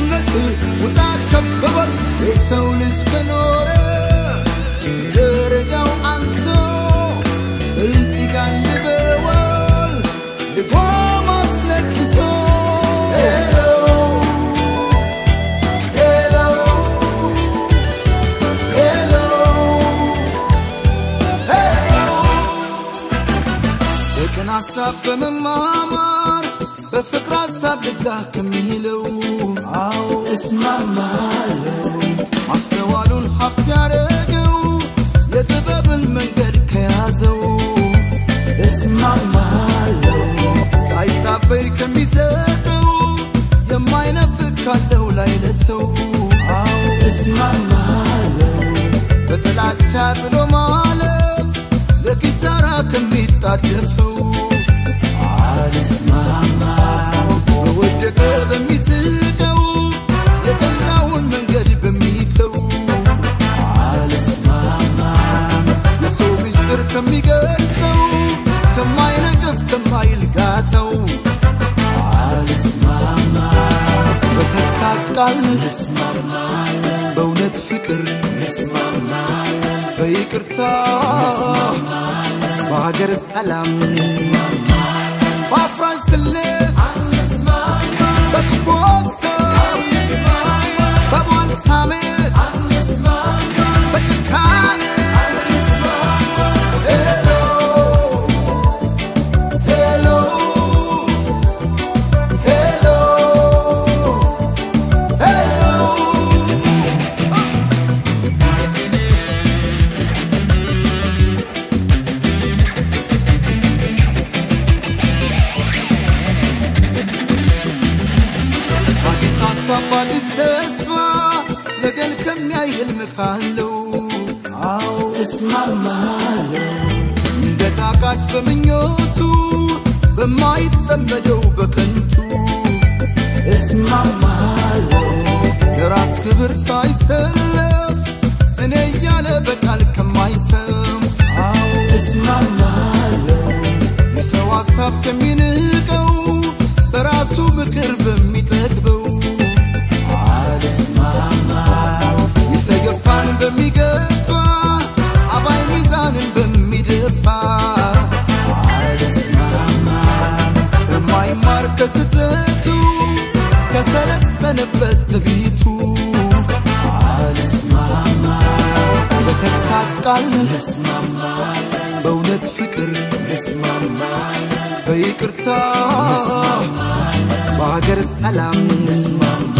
ከድህነት ውጣ ከፍ በል የሰው ልጅ ከኖረ ደረጃው አንሶ ብልጥ ይጋልበዋል ልጓም አስለቅሶ ሄሎ ሄሎ ሄሎ ሄሎ በቅን ሀሳብ በመማማር በፍቅር ሀሳብ ልግዛ ከሚለው አዎ እስማማለሁ ማስተዋሉን ሀብት ያደረገው የጥበብን መንገድ ከያዘው እስማማለሁ ሳይታበይ ከሚሰጠው የማይነፍቅ ካለው ላይ ለሰው አዎ እስማማለሁ በጥላቻ ጥሎ ማለፍ ለኪሳራ ከሚጣደፈው አልስማማ በወደቀ በሚስቀው የቀናውን መንገድ በሚተው አልስማማ የሰው ምስጢር ከሚገልጠው ከማይነቅፍ ከማይልጋተው አልስማማ በተግሳጽ ቃል በእውነት ፍቅር በይቅርታ በሀገር ሰላም በአፍራሽ ስሌት በክፉ ሀሳብ በቧልት ሐሜት በጭካኔ ሄሎ ሄሎ ሄሎ ሄሎ አዲስ ሀሳብ አዲስ ተስፋ ነገን ከሚያይ ህልም ካለው አዎ እስማማለሁ እንደ ታካች በምኞቱ በማይጠመደው በከንቱ እስማማለሁ ለራስ ክብር ሳይሰለፍ እኔ እያለ በቃል ከማይሰንፍ አዎ እስማማለሁ የሰው ሀሳብ ከሚንቀው በራሱ ምክር በሚጠግበው አልስማማ የተገፋን በሚገፋ አባይ ሚዛንን በሚደፋ አልስማማ በማይማር ከስተቱ ከሰለጠነበት ትቢቱ አልስማማ በተግሳጽ ቃል በእውነት ፍቅር በይቅርታ በሀገር ሰላም